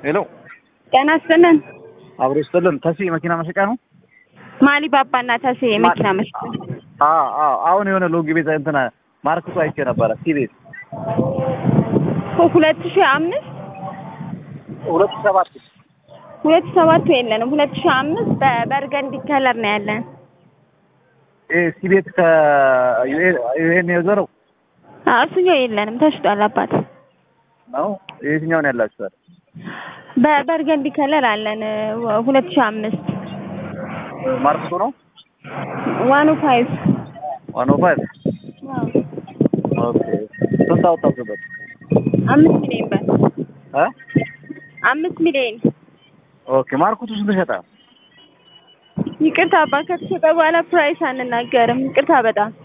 ሄሎ ጤና ይስጥልን። አብሮ ይስጥልን። ተሲ መኪና መሸጫ ነው? ማሊ ባባና ተሴ የመኪና መሸጫ። አዎ አዎ። አሁን የሆነ ሎጊ ቤት እንትን ማርክቱ አይቼ ነበረ። ሲ ቤት ሁለት ሺህ አምስት ሁለት ሰባት ሁለት ሺህ ሰባቱ የለንም። ሁለት ሺህ አምስት በበርገንዲ ከለር ነው ያለን። ይሄ ሲ ቤት ከዩኤን የዞረው አዎ እሱኛው የለንም፣ ተሽጧል። አባት ነው። የትኛውን ያላችኋል? በበርገንዲ ከለር አለን። ሁለት ሺህ አምስት ማርክቱ ነው ዋኑ ፋይቭ ዋን ኦ ፋይቭ ኦኬ። ስንት አወጣችሁበት? አምስት ሚሊዮን ብር እ አምስት ሚሊዮን ኦኬ። ማርክቱ ስንት ሸጠ? ይቅርታ አባ ከተሸጠ በኋላ ፕራይስ አንናገርም። ይቅርታ በጣም